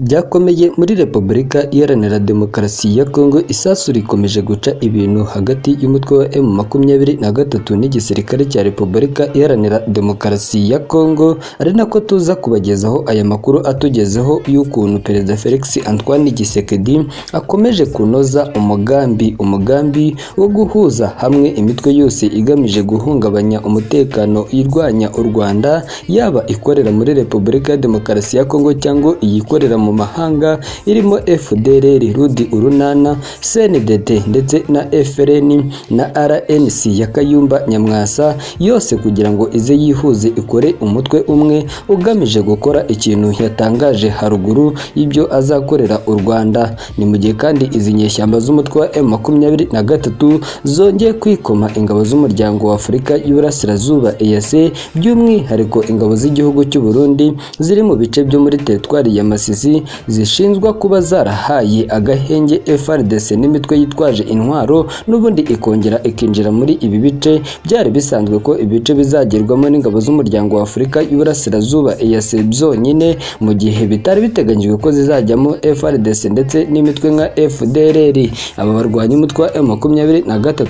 byakomeye muri Repubulika Iharanira Demokarasi ya Congo isasu rikomeje guca ibintu hagati y'umutwe wa M makumyabiri na gatatu n'igisirikare cya Repubulika Iharanira Demokarasi ya Congo ari nako tuza kubagezaho aya makuru atugezeho y'ukuntu Perezida Felix Antoine Tshisekedi akomeje kunoza umugambi umugambi wo guhuza hamwe imitwe yose igamije guhungabanya umutekano irwanya u Rwanda yaba ikorera muri Repubulika ya Demokarasi ya Congo cyangwa iyikorera mu mahanga irimo FDLR Rudi Urunana CNDD ndetse na FRN na RNC ya Kayumba Nyamwasa yose kugira ngo ize yihuze ikore umutwe umwe ugamije gukora ikintu yatangaje haruguru y'ibyo azakorera u Rwanda ni mu gihe kandi izi nyeshyamba z'umutwe wa M23 zongeye kwikoma ingabo z'umuryango wa Afurika y'Iburasirazuba EAC by'umwihariko ingabo z'igihugu cy'u Burundi ziri mu bice byo muri teritwari ya Masisi zishinjwa kuba zarahaye agahenge FRDC n'imitwe yitwaje intwaro n'ubundi ikongera ikinjira muri ibi bice byari bisanzwe ko ibice bizagerwamo n'ingabo z'umuryango wa Afurika y'Iburasirazuba EAC byonyine mu gihe bitari biteganyijwe ko zizajyamo FRDC ndetse n'imitwe nka FDLR aba barwanya umutwe wa M23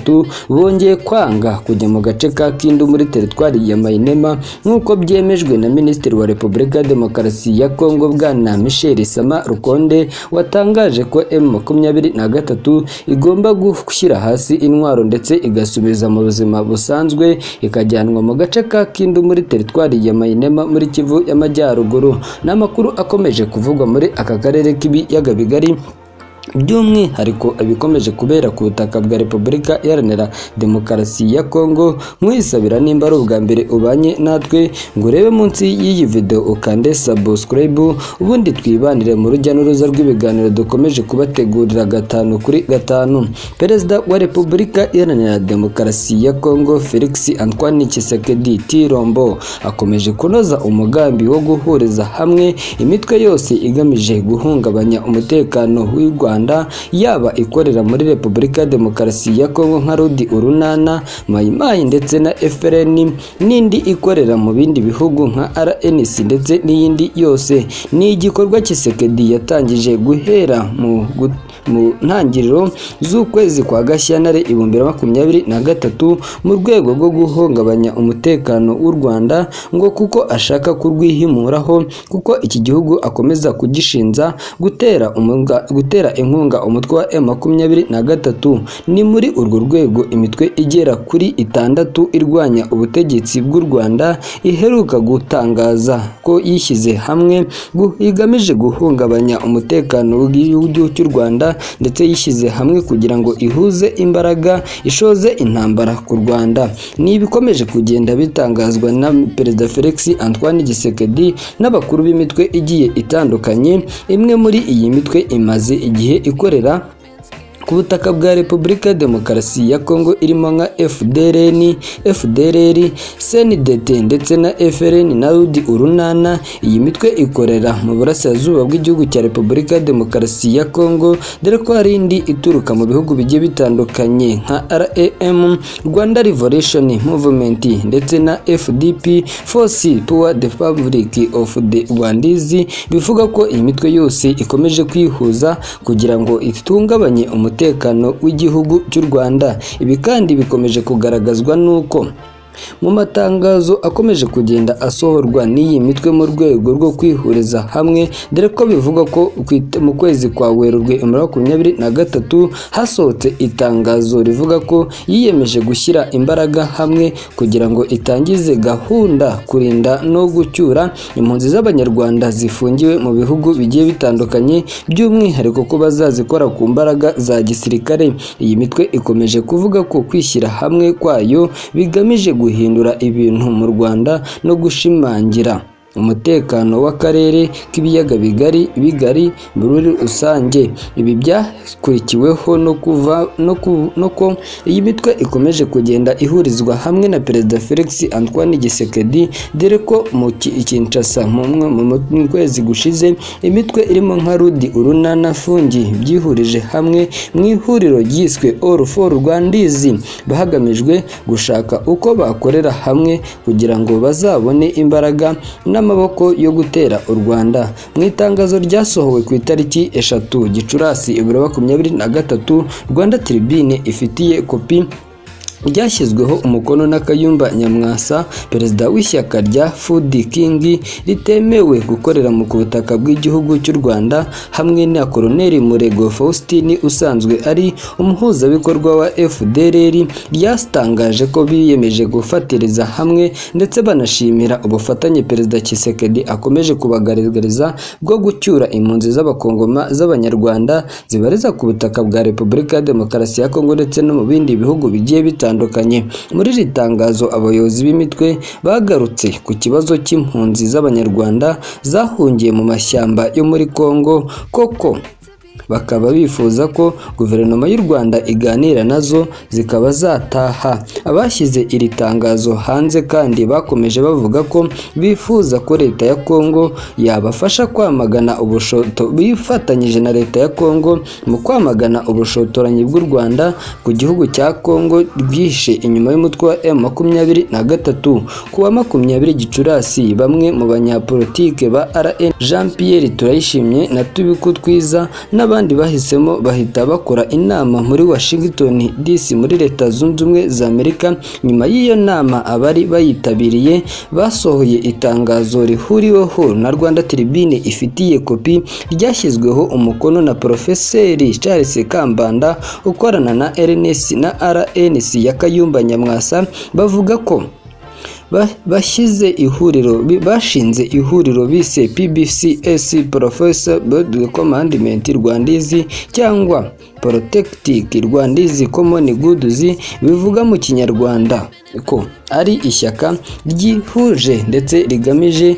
bongeye kwanga kujya mu gace ka Kindu muri teritwari ya Mainema nk'uko byemejwe na Minisitiri wa Repubulika ya Demokarasi ya Kongo bwana Michel Sama Rukonde watangaje ko M23 igomba gushyira hasi intwaro ndetse igasubiza mu buzima busanzwe ikajyanwa mu gace ka Kindu muri teritwari ya Mainema muri Kivu y'Amajyaruguru n'amakuru akomeje kuvugwa muri aka karere k'ibiyaga bigari by'umwihariko ibikomeje kubera ku butaka bwa repubulika iharanira demokarasi ya kongo mwisabira nimba ari ubwa mbere ubanye natwe ngo urebe munsi y'iyi video ukande subscribe ubundi twibanire mu rujya n'uruza rw'ibiganiro dukomeje kubategurira gatanu kuri gatanu perezida wa repubulika iharanira demokarasi ya kongo felix antoine tshisekedi tirombo akomeje kunoza umugambi wo guhuriza hamwe imitwe yose igamije guhungabanya umutekano w'u rwanda yaba ikorera muri Repubulika ya Demokarasi ya Kongo nka Rudi Urunana Mayimayi ndetse na FRN n'indi ikorera mu bindi bihugu nka RNC ndetse n'iyindi yose ni igikorwa Tshisekedi yatangije guhera mu mu ntangiriro z'ukwezi kwa Gashyantare ibihumbi bibiri na makumyabiri na gatatu mu rwego rwo guhungabanya umutekano w'u Rwanda ngo kuko ashaka kurwihimuraho kuko iki gihugu akomeza kugishinza gutera umunga, gutera inkunga umutwe wa M23 ni muri urwo rwego imitwe igera kuri itandatu irwanya ubutegetsi bw'u Rwanda iheruka gutangaza ko yishyize hamwe igamije guhungabanya umutekano w'igihugu cy'u Rwanda ndetse yishyize hamwe kugira ngo ihuze imbaraga ishoze intambara ku Rwanda ni ibikomeje kugenda bitangazwa na Perezida Felix Antoine Tshisekedi n'abakuru b'imitwe igiye itandukanye imwe muri iyi mitwe imaze igihe ikorera ku butaka bwa Repubulika ya Demokarasi ya Kongo irimo nka FDLN, FDLR, CNDD ndetse na FRN na Rudi Urunana. Iyi mitwe ikorera mu burasirazuba bw'igihugu cya Repubulika ya Demokarasi ya Kongo, dore ko hari indi ituruka mu bihugu bigiye bitandukanye nka RAM, Rwanda Revolution Movement ndetse na FDP, Force pour the Republic of the Rwandese, bivuga ko iyi mitwe yose ikomeje kwihuza kugira ngo itungabanye umutekano umutekano w'igihugu cy'u Rwanda ibi kandi bikomeje kugaragazwa n'uko mu matangazo akomeje kugenda asohorwa n'iyi mitwe mu rwego rwo kwihuriza hamwe dore ko bivugwa ko mu kwezi kwa werurwe makumyabiri na gatatu hasohotse itangazo rivuga ko yiyemeje gushyira imbaraga hamwe kugira ngo itangize gahunda kurinda no gucyura impunzi z'abanyarwanda zifungiwe mu bihugu bigiye bitandukanye by'umwihariko ko bazazikora ku mbaraga za gisirikare iyi mitwe ikomeje kuvuga ko kwishyira hamwe kwayo bigamije guhindura ibintu mu Rwanda no gushimangira umutekano w'akarere k'ibiyaga bigari bigari muri rusange ibi byakurikiweho no kuva no ku no ko iyi mitwe ikomeje kugenda ihurizwa hamwe na perezida Felix Antoine Tshisekedi dore ko mu Kinshasa mumwe mu kwezi gushize imitwe irimo nka Rudi Urunana Fungi byihurije hamwe mu ihuriro ryiswe All for Rwandese bahagamijwe gushaka uko bakorera hamwe kugira ngo bazabone imbaraga na y'amaboko yo gutera u Rwanda mu itangazo ryasohowe ku itariki eshatu gicurasi ibiro makumyabiri na gatatu rwanda tribune ifitiye kopi ryashyizweho umukono na Kayumba Nyamwasa perezida w'ishyaka rya Food King ritemewe gukorera mu ku butaka bw'igihugu cy'u Rwanda hamwe na Koloneli Murego Faustin usanzwe ari umuhuzabikorwa wa FDLR ryatangaje ko biyemeje gufatiriza hamwe ndetse banashimira ubufatanye perezida Kisekedi akomeje kubagaragariza bwo gucyura impunzi z'abakongoma z'abanyarwanda zibareza ku butaka bwa Repubulika ya Demokarasi ya Kongo ndetse no mu bindi bihugu bigiye bitandukanye muri iri tangazo abayobozi b'imitwe bagarutse ku kibazo cy'impunzi z'abanyarwanda zahungiye mu mashyamba yo muri Kongo koko bakaba bifuza ko guverinoma y'u Rwanda iganira nazo zikaba zataha abashyize iri tangazo hanze kandi bakomeje bavuga ko bifuza ko leta ya Kongo yabafasha kwamagana ubushoto bifatanyije na leta ya Kongo mu kwamagana ubushotoranyi bw'u Rwanda ku gihugu cya Kongo rwihishe inyuma y'umutwe wa M makumyabiri na gatatu ku wa makumyabiri Gicurasi bamwe mu banyapolitike ba RN Jean Pierre Turayishimye na Tubiku Twiza n'aba abandi bahisemo bahita bakora inama muri Washington DC muri Leta Zunze Ubumwe za Amerika nyuma y'iyo nama abari bayitabiriye basohoye itangazo rihuriweho na Rwanda Tribune ifitiye kopi ryashyizweho umukono na Profeseri Charles Kambanda ukorana na RNC na RNC ya Kayumba Nyamwasa bavuga ko bashyize ihuriro bashinze ihuriro bise PBCS Professor Board Commandment Rwandizi cyangwa Protectic Rwandizi Common Goods bivuga mu kinyarwanda ko ari ishyaka ryihuje ndetse rigamije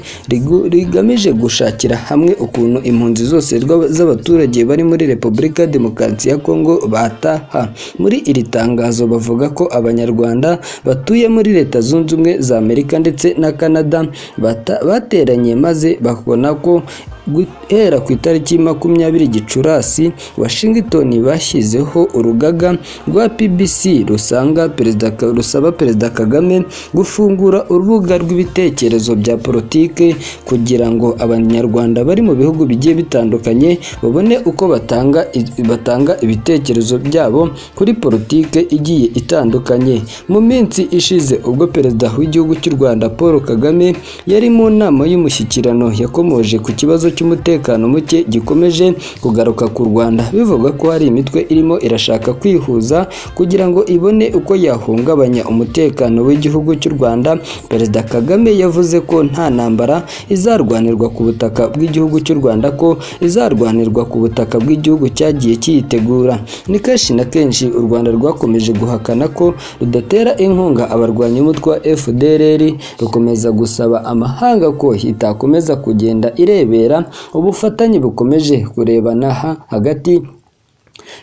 rigamije gushakira hamwe ukuntu impunzi zose z'abaturage bari muri Repubulika ya Demokarasi ya Kongo bataha muri iri tangazo bavuga ko abanyarwanda batuye muri Leta Zunze Ubumwe za Amerika ndetse na Canada bata, bateranye maze bakabona ko guhera ku itariki makumyabiri gicurasi washington bashyizeho urugaga rwa pbc rusanga perezida rusaba perezida kagame gufungura urubuga rw'ibitekerezo bya politike kugira ngo abanyarwanda bari mu bihugu bigiye bitandukanye babone uko batanga batanga ibitekerezo byabo kuri politike igiye itandukanye mu minsi ishize ubwo perezida w'igihugu cy'u rwanda paul kagame yari mu nama y'umushyikirano yakomoje ku kibazo cy'umutekano muke gikomeje kugaruka ku Rwanda bivuga ko hari imitwe irimo irashaka kwihuza kugira ngo ibone uko yahungabanya umutekano w'igihugu cy'u Rwanda Perezida Kagame yavuze ko nta ntambara izarwanirwa ku butaka bw'igihugu cy'u Rwanda ko izarwanirwa ku butaka bw'igihugu cyagiye cyitegura ni kenshi na kenshi u Rwanda rwakomeje guhakana ko rudatera inkunga abarwanya umutwe wa FDLR rukomeza gusaba amahanga ko itakomeza kugenda irebera ubufatanye bukomeje kurebana hagati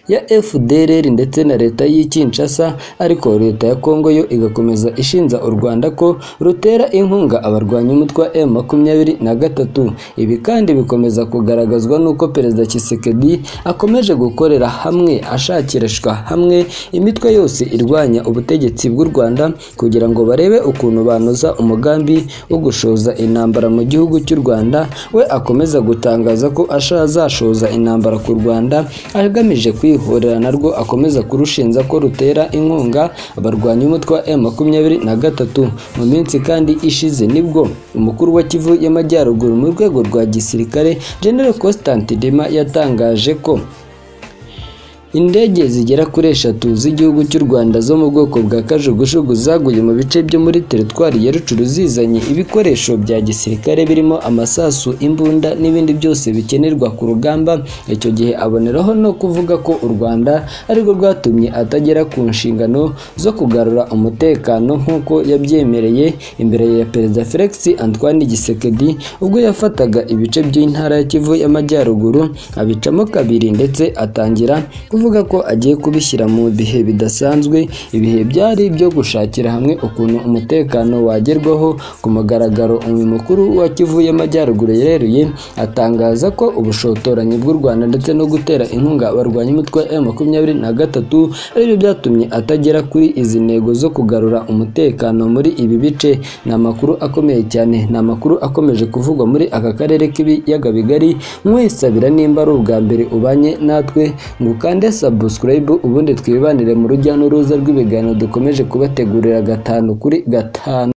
ya FDLR ndetse na leta y'i Kinshasa ariko leta ya Kongo yo igakomeza ishinja u Rwanda ko rutera inkunga abarwanya umutwe wa M23 ibi kandi bikomeza kugaragazwa n'uko perezida Tshisekedi akomeje gukorera hamwe ashakirishwa hamwe imitwe yose irwanya ubutegetsi bw'u Rwanda kugira ngo barebe ukuntu banoza umugambi wo gushoza intambara mu gihugu cy'u Rwanda we akomeza gutangaza ko azashoza intambara ku Rwanda agamije kwihorera narwo akomeza kurushinja ko rutera inkunga abarwanya umutwe wa M23 mu minsi kandi ishize nibwo umukuru wa Kivu y'Amajyaruguru mu rwego rwa gisirikare Gen Constantin Dema yatangaje ko Indege zigera kuri eshatu z'igihugu cy'u Rwanda zo mu bwoko bwa kajugujugu zaguye mu bice byo muri teritwari ya Rucuru zizanye ibikoresho bya gisirikare birimo amasasu, imbunda n'ibindi byose bikenerwa ku rugamba. Icyo gihe aboneraho no kuvuga ko u Rwanda arirwo rwatumye atagera ku nshingano zo kugarura umutekano nk'uko yabyemereye imbere ya Perezida Felix Antoine Gisekedi ubwo yafataga ibice by'intara ya Kivu y'Amajyaruguru abicamo kabiri ndetse atangira kuvuga avuga ko agiye kubishyira mu bihe bidasanzwe ibihe byari byo gushakira hamwe ukuntu umutekano wagerwaho ku mugaragaro uyu mukuru wa Kivu y'Amajyaruguru yeruye atangaza ko ubushotoranyi bw'u Rwanda ndetse no gutera inkunga abarwanya imitwe ya makumyabiri na gatatu aribyo byatumye atagera kuri izi ntego zo kugarura umutekano muri ibi bice ni amakuru akomeye cyane ni amakuru akomeje kuvugwa muri aka karere k'ibiyaga bigari mwesabira nimba ari ubwa mbere ubanye natwe ngo ukande subscribe ubundi twibanire mu rujya n'uruza rw'ibiganiro dukomeje kubategurira gatanu kuri gatanu